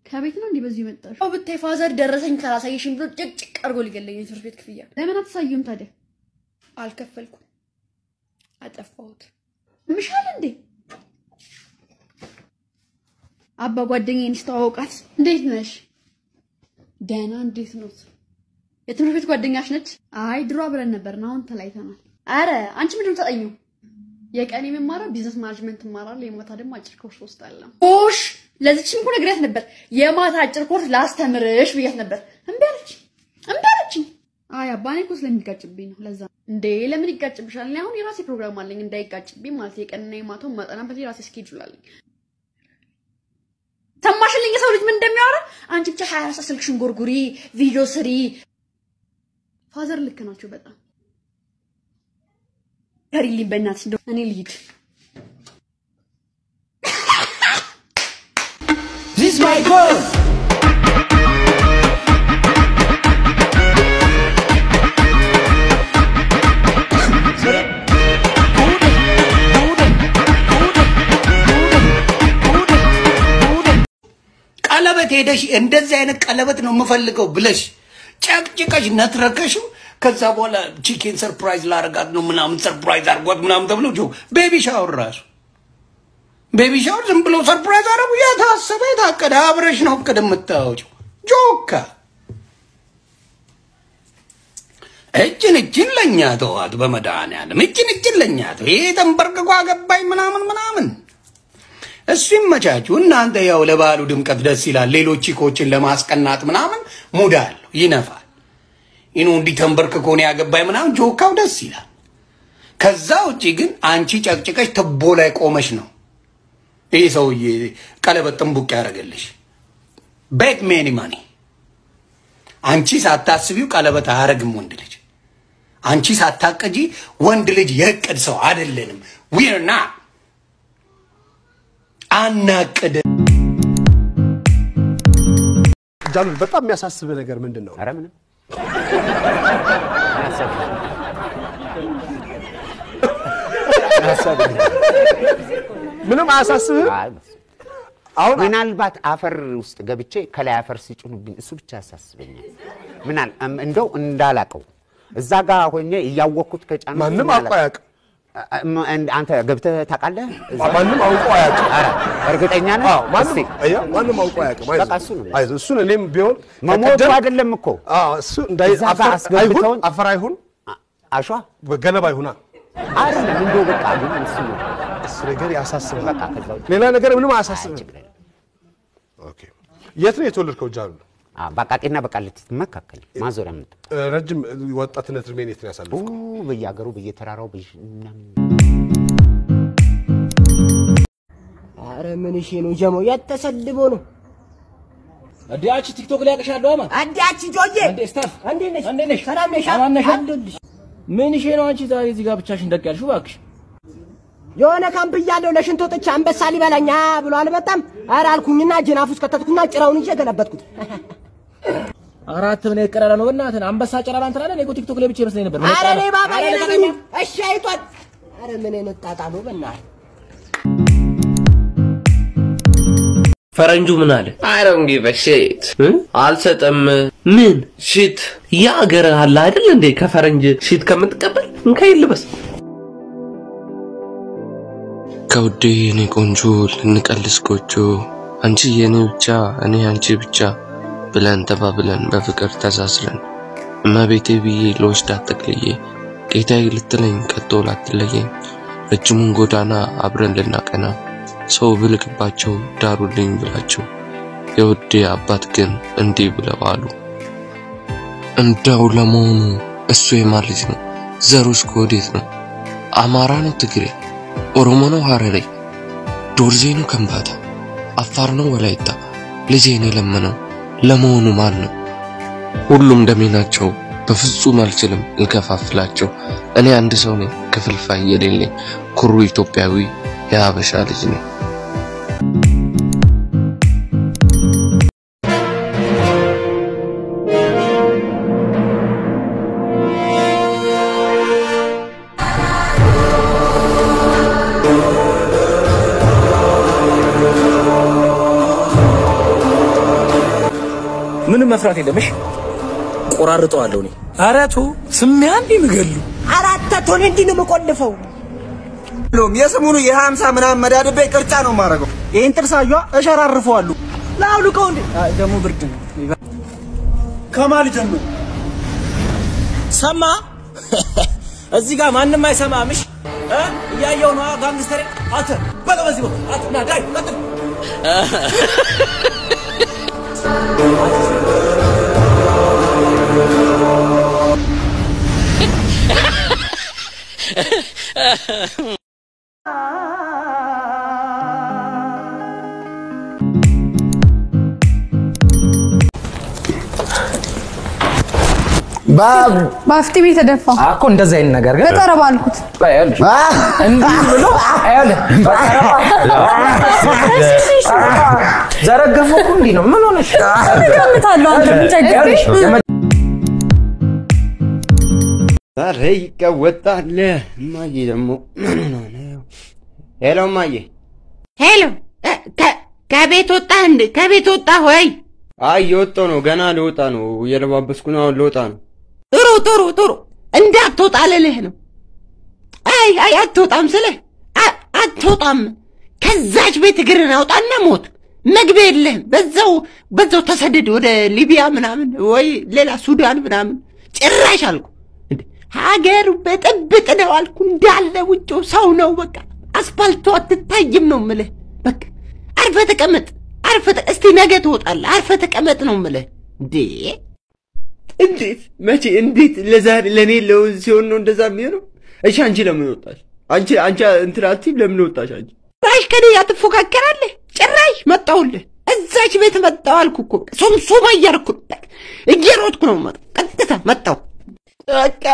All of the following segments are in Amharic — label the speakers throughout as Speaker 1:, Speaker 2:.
Speaker 1: ከቤት ነው እንዲህ በዚህ የመጣሽ?
Speaker 2: አዎ ብታይ ፋዘር ደረሰኝ ካላሳየሽኝ ብሎ ጭቅጭቅ አድርጎ ሊገለኝ የትምህርት ቤት ክፍያ
Speaker 1: ለምን አትሳዩም ታዲያ?
Speaker 2: አልከፈልኩም። አጠፋሁት።
Speaker 1: ምሻል እንዴ? አባ ጓደኛዬን ስተዋወቃት እንዴት ነሽ? ደህና። እንዴት ኖት? የትምህርት ቤት ጓደኛሽ ነች? አይ ድሮ አብረን ነበርን፣ አሁን ተለያይተናል። አረ አንቺ ምንድን ነው ተጠኙ? የቀን የምማረው ቢዝነስ ማኔጅመንት እማራለሁ፣ የማታ ደግሞ አጭር ኮርስ ወስዳለሁ።
Speaker 2: ኦሽ ለዚችም እኮ ነግሬያት ነበር። የማታ አጭር ኮርስ ላስተምርሽ ብያት ነበር። እምቢ አለች እምቢ አለችኝ።
Speaker 1: አይ አባ እኔ እኮ ስለሚጋጭብኝ ነው። ለዛ እንዴ ለምን ይጋጭብሻል? እኔ አሁን የራሴ ፕሮግራም አለኝ እንዳይጋጭብኝ ማለት የቀንና የማታው ማጠናበት የራሴ ስኬጁል አለኝ።
Speaker 2: ሰማሽልኝ? የሰው ልጅ ምን እንደሚያወራ። አንቺ ብቻ ሀያ አራት ሰዓት ስልክሽን ጎርጉሪ፣ ቪዲዮ ስሪ።
Speaker 1: ፋዘር ልክ ናቸው በጣም
Speaker 2: ከሪልኝ በእናትሽ እንደው
Speaker 1: እኔ ልሂድ።
Speaker 3: This my girl. ቀለበት ሄደሽ እንደዚህ አይነት ቀለበት ነው የምፈልገው ብለሽ ጨቅጭቀሽ ነትረከሽው ከዛ በኋላ ቺኬን ሰርፕራይዝ ላረጋት ነው ምናምን ሰርፕራይዝ አርጓት ምናምን ተብሎ ጆ ቤቢ ሻወር ራሱ ቤቢ ሻወር ዝም ብሎ ሰርፕራይዝ አረጉ። የታሰበ የታቀደ አብረሽ ነው እቅድ የምታወጪው። ጆካ እጅን እጅን ለእኛ ተዋት፣ በመድኃኒዓለም እጅን እጅን ለእኛ ተው። ይሄ ተንበርክኮ አገባኝ ምናምን ምናምን እሱ ይመቻችሁ። እናንተ ያው ለበዓሉ ድምቀት ደስ ይላል። ሌሎች ቺኮችን ለማስቀናት ምናምን ሙድ አለው ይነፋል። ይኑ እንዲህ ተንበርክኮ ነው ያገባኝ ምናምን ጆካው ደስ ይላል። ከዛ ውጪ ግን አንቺ ጨቅጭቀሽ ትቦ ላይ ቆመሽ ነው ይህ ሰውዬ ቀለበት ጥንቡቅ ያደረገልሽ ቤት ሜኒ ማኒ። አንቺ ሳታስቢው ቀለበት አያደርግም ወንድ ልጅ። አንቺ ሳታቀጂ ወንድ ልጅ የእቅድ ሰው አይደለንም። ዊርና አናቅድ
Speaker 4: ጃሉል በጣም የሚያሳስብ ነገር ምንድን ነው?
Speaker 5: ኧረ ምንም
Speaker 4: ምንም አያሳስብህም?
Speaker 5: አሁን ምናልባት አፈር ውስጥ ገብቼ ከላይ አፈር ሲጭኑብኝ እሱ ብቻ ያሳስበኛል። ምናል እም- እንደው እንዳላቀው እዛ ጋር ሆኜ እያወቅኩት ከጫኑ
Speaker 4: ማንም አውቆ አያውቅም።
Speaker 5: አንተ ገብተህ ታውቃለህ? እዛ?
Speaker 4: ማንም አውቆ አያውቅም።
Speaker 5: ኧረ እርግጠኛ ነህ?
Speaker 4: አዎ፣ ማንም
Speaker 5: እስቲ
Speaker 4: አየህ፣ ማንም አውቆ አያውቅም። አይዞህ፣
Speaker 5: በቃ እሱ ነው።
Speaker 4: አይዞህ፣ እሱን እኔም ቢሆን
Speaker 5: መሞቱ
Speaker 4: ከቀደም-
Speaker 5: አይደለም እኮ
Speaker 4: አዎ፣ እሱ እንዳይ
Speaker 5: እዛ ጋር
Speaker 4: አፈር አይሁን
Speaker 5: አስገብተውን
Speaker 4: አፈር አይሁን
Speaker 5: አሸዋ
Speaker 4: ገለባ ይሁና
Speaker 5: አይደለም እንደው በቃ ግን እሱ ነው
Speaker 4: እሱ ነገር ያሳስባል።
Speaker 5: በቃ ከዛ ውጭ
Speaker 4: ሌላ ነገር ምንም አያሳስብም። ኦኬ። የት ነው የተወለድከው ጃሉል?
Speaker 5: አ፣ በቃቂና በቃሊቲ መካከል ማዞሪያ ምት
Speaker 4: እ፣ ረጅም ወጣትነት እድሜን የት ነው ያሳለፍከው?
Speaker 5: በየሀገሩ በየተራራው በየ- ምናምን
Speaker 6: አረ ምን እሺ ነው ጀሞ የተሰድቦ ነው
Speaker 7: እንዲያች ቲክቶክ ላይ ያቅሻለሁ አማ
Speaker 6: አዲያች ጆዬ
Speaker 7: እንዴ ስታፍ
Speaker 6: እንዴት ነሽ
Speaker 7: እንዴት ነሽ?
Speaker 6: ሰላም ነሽ
Speaker 7: አማን ነሽ?
Speaker 6: አለሁልሽ
Speaker 7: ምን ሼ ነው አንቺ ዛሬ እዚህ ጋር ብቻሽን ደቅ ያልሽው? እባክሽ
Speaker 6: የሆነ ካምፕ እያለሁ ለሽንት ወጥቼ አንበሳ ሊበላኛ ብሎ አልመጣም ኧረ አልኩኝና ጅናፍ ውስጥ ከተትኩና ጭራውን ይዤ ገለበጥኩት
Speaker 7: አራት ምን የቀረረ ነው በእናትህ አንበሳ ጨራራ እንትን አለ። እኔ እኮ ቲክቶክ ላይ ብቻ ይመስለኝ ነበር። ምን
Speaker 6: አረ
Speaker 7: ይቀራል?
Speaker 6: እኔ ባባ
Speaker 7: አረ
Speaker 6: የለኝም
Speaker 7: ልቀቀኝ።
Speaker 6: እሺ አይቷል አረ ምን አይነት ጣጣ ነው በእናትህ
Speaker 8: ፈረንጁ ምን አለ? አይ ዶንት ጊቭ አ ሺት አልሰጠም። ምን ሺት ያ ሀገር አለ አይደል እንዴ? ከፈረንጅ ሺት ከምትቀበል እንከይል ልበስ።
Speaker 9: ከውዴ የኔ ቆንጆ ልንቀልስ ጎጆ አንቺ የኔ ብቻ እኔ አንቺ ብቻ ብለን ተባብለን በፍቅር ተሳስረን እመቤቴ ብዬ ለወስዳት ጠቅልዬ ጌታዬ ልትለኝ ቀጦ ላትለየኝ ረጅሙን ጎዳና አብረን ልናቀና ሰው ብልክባቸው ዳሩልኝ ብላቸው የውዴ አባት ግን እንዲህ ብለው አሉ። እንደው ለመሆኑ እሱ የማን ልጅ ነው? ዘሩስ ከወዴት ነው? አማራ ነው? ትግሬ፣ ኦሮሞ ነው? ሀረሬ፣ ዶርዜ ነው? ከምባታ፣ አፋር ነው? ወላይታ? ልጄን የለመነው ለመሆኑ ማን ነው? ሁሉም ደሜ ናቸው። በፍጹም አልችልም ልከፋፍላቸው። እኔ አንድ ሰው ነኝ ክፍልፋይ የሌለኝ ኩሩ ኢትዮጵያዊ የሀበሻ ልጅ ነኝ።
Speaker 7: ምንም መፍራት የለምሽ። ቆራርጠዋለሁ እኔ። ኧረ ተው ስሜ አንዴ ምገሉ
Speaker 6: አራት ቶን እንዲህ ነው የምቆልፈው።
Speaker 10: የስሙኑ የሀምሳ ምናምን መዳድቤ ቅርጫ ነው የማደርገው። ይህን ጥርሳጇ እሸራርፈዋለሁ።
Speaker 6: ላውልቀው እንዴ
Speaker 10: ደግሞ ብርድ ነው። ከማል ጀምር
Speaker 7: ሰማ እዚህ ጋር ማንም አይሰማምሽ እ? እያየው ነው ጋንግስተሬ አተ በለ በዚህ በኩል አተ ና ዳይ ቀጥል
Speaker 11: በአፍጢ ቤት ተደፋ
Speaker 7: እኮ እንደዚህ አይነት ነገር ግን
Speaker 11: በጠረባ አልኩት።
Speaker 7: እንዲህ ብሎ ይኸውልህ ዘረገፈው እኮ እንዲህ ነው። ምን ሆነሽ?
Speaker 11: እገምታለሁ አንተ ምን ቸገረሽ?
Speaker 12: ዛሬ ይቀወጣል። እማዬ ደግሞ ምን ሆና ነው? ሄሎ እማዬ።
Speaker 5: ሄሎ እ፣ ከ- ከቤት ወጣህ እንዴ? ከቤት ወጣህ ወይ?
Speaker 12: አይ እየወጣሁ ነው፣ ገና ልወጣ ነው። እየለባበስኩ ነው፣ አሁን ልወጣ ነው።
Speaker 5: ጥሩ ጥሩ ጥሩ። እንዳትወጣ ልልህ ነው። አይ አይ አትወጣም ስልህ አ- አትወጣም። ከዛች ቤት እግርን አውጣና ሞት። መግቢያ የለህም። በዛው በዛው ተሰደድ ወደ ሊቢያ ምናምን ወይ ሌላ ሱዳን ምናምን። ጭራሽ አልኩ እንዴ ሀገር በጥብጥ ነው አልኩ። እንዳለ ውጭው ሰው ነው በቃ። አስፋልቱ አትታይም ነው ምልህ። በቃ አርፈ ተቀመጥ። አርፈ ተ- እስቲ ነገ ትወጣለህ። አርፈ ተቀመጥ ነው ምልህ እንዴ
Speaker 12: እንዴት መቼ እንዴት ለዛሬ ለእኔ ለውዝ ሲሆን ነው እንደዛ የሚሆነው? እሺ አንቺ ለምን ወጣሽ? አንቺ አንቺ እንትን አትይም ለምን ወጣሽ አንቺ?
Speaker 5: ጭራሽ ከኔ ጋር ትፎካከራለህ? ጭራሽ መጣሁልህ። እዛች ቤት መጣሁ አልኩ እኮ ሶምሶማ እያደረኩ ነው። በቃ እየሮጥኩ ነው የምመጣው። ቀጥታ መጣሁ። በቃ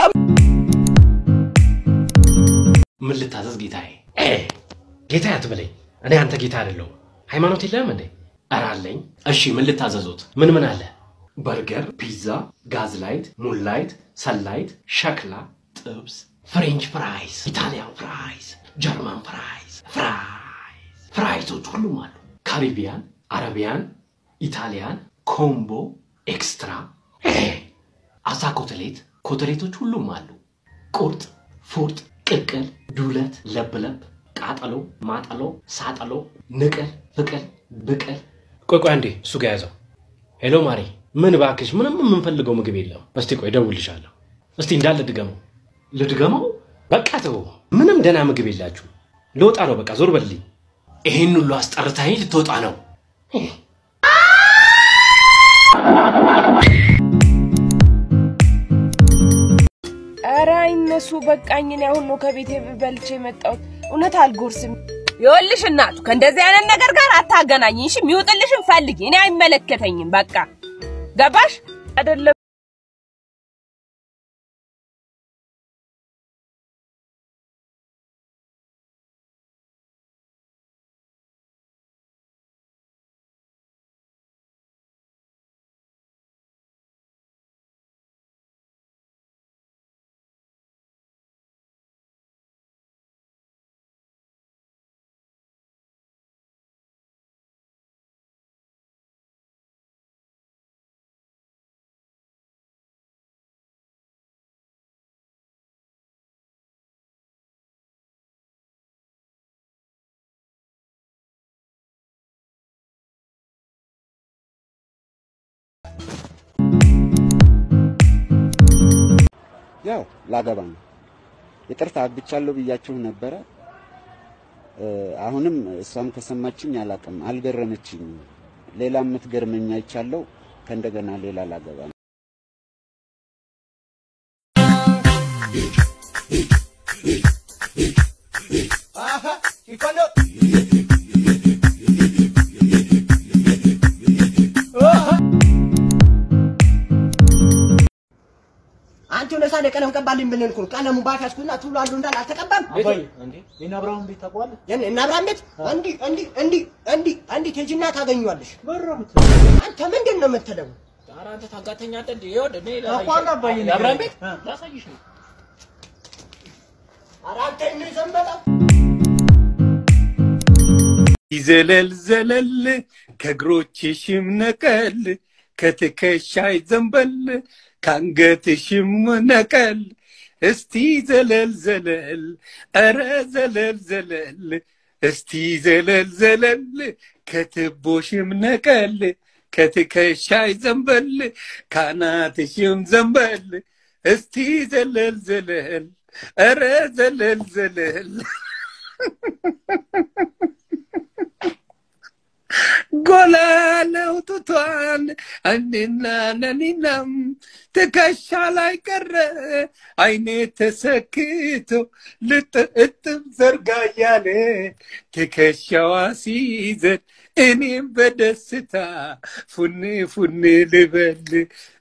Speaker 13: ምን ልታዘዝ ጌታዬ? ጌታ አትበለኝ። እኔ አንተ ጌታ አይደለሁም። ሃይማኖት የለህም እንዴ? ኧረ አለኝ። እሺ ምን ልታዘዙት? ምን ምን አለ? በርገር፣ ፒዛ፣ ጋዝ ላይት፣ ሙን ላይት፣ ሰላይት፣ ሸክላ፣ ጥብስ፣ ፍሬንች ፍራይስ፣ ኢታሊያን ፍራይስ፣ ጀርመን ፍራይስ፣ ፍራይስ ፍራይሶች ሁሉም አሉ። ካሪቢያን፣ አረቢያን፣ ኢታሊያን፣ ኮምቦ፣ ኤክስትራ፣ አሳ ኮተሌት፣ ኮተሌቶች ሁሉም አሉ። ቁርጥ፣ ፉርጥ፣ ቅቅል፣ ዱለት፣ ለብለብ፣ ቃጠሎ፣ ማጠሎ፣ ሳጠሎ፣ ንቅል፣ ፍቅል፣ ብቅል። ቆይ ቆይ አንዴ እሱ ጋር ያዘው። ሄሎ ማሪ፣ ምን እባክሽ፣ ምንም የምንፈልገው ምግብ የለም። እስቲ ቆይ እደውልልሻለሁ። እስቲ እንዳለ ድገመው። ልድገመው? በቃ ተው፣ ምንም ደህና ምግብ የላችሁ። ልወጣ ነው፣ በቃ ዞር በልልኝ። ይሄን ሁሉ አስጠርታኝ ልትወጣ ነው።
Speaker 14: ኧረ አይነሱ በቃኝ። እኔ አሁን ነው ከቤቴ በልቼ የመጣሁት። እውነት አልጎርስም። ይኸውልሽ እናቱ ከእንደዚህ አይነት ነገር ጋር አታገናኝኝ። እሺ የሚውጥልሽን ፈልጊ። እኔ አይመለከተኝም። በቃ ገባሽ አይደለም?
Speaker 5: ያው ላገባ ነው። ይቅርታ አግብቻለሁ ብያችሁ ነበረ። እ፣ አሁንም እሷም ከሰማችኝ አላውቅም፣ አልገረመችኝም። ሌላ የምትገርመኝ አይቻለሁ። ከእንደገና ሌላ ላገባ ነው።
Speaker 6: አንተ የሆነ ሳለ ቀለም ቀባልኝ ብለን እኮ ነው። ቀለሙ ባሻሽኩና ቱሉ አንዱ እንዳል አልተቀባም።
Speaker 7: አባዬ እንዴ የእነ አብርሃም ቤት ታውቀዋለህ?
Speaker 6: የኔ እና አብርሃም ቤት እንዲህ እንዲህ እንዲህ እንዲህ እንዲህ ሂጂና ታገኘዋለሽ። አንተ ምንድን ነው የምትለው?
Speaker 7: ኧረ አንተ ታጋተኛለህ እንዴ? ይኸውልህ እኔ
Speaker 6: እኮ አንተ አባዬ ነህ።
Speaker 7: የአብርሃም ቤት ላሳይሽ ነው።
Speaker 6: ኧረ አንተ እኔ ዘንበላ
Speaker 15: ይዘለል ዘለል ከእግሮችሽም ነቀል
Speaker 3: ከትከሻይ ዘንበል ከአንገትሽም ነቀል እስቲ ዘለል ዘለል ኧረ ዘለል ዘለል እስቲ ዘለል ዘለል ከትቦሽም ነቀል ከትከሻይ ዘንበል ካናትሽም ዘንበል እስቲ ዘለል ዘለል ኧረ ዘለል ዘለል ጎላ ያለው ጡቷን አንድና ነኒናም ትከሻ ላይ ቀረ አይኔ ተሰክቶ ልጥእጥብ ዘርጋ እያለ ትከሻዋ ሲይዘን እኔም በደስታ ፉን ፉን ልበል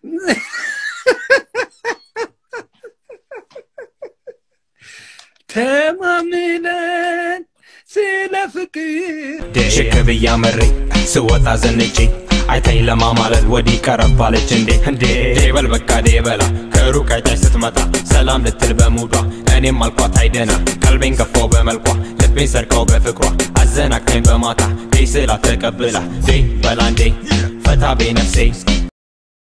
Speaker 3: ተማምነን ስለ ፍቅር
Speaker 15: ሽክ ብያ መሬ ስወጣ ዘንጬ አይታኝ ለማማለል ወዲህ ቀረብ አለች እንዴ እንዴ ዴበል በቃ ዴበላ ከሩቅ አይታች ስትመጣ ሰላም ልትል በሙዷ እኔም አልኳት አይደና ቀልቤን ገፋው በመልኳ ልቤን ሰርቀው በፍቅሯ አዘናቅታኝ በማታ ዴ ስላ ተቀብላ ዴ በላ እንዴ ፈታ ቤ ነፍሴ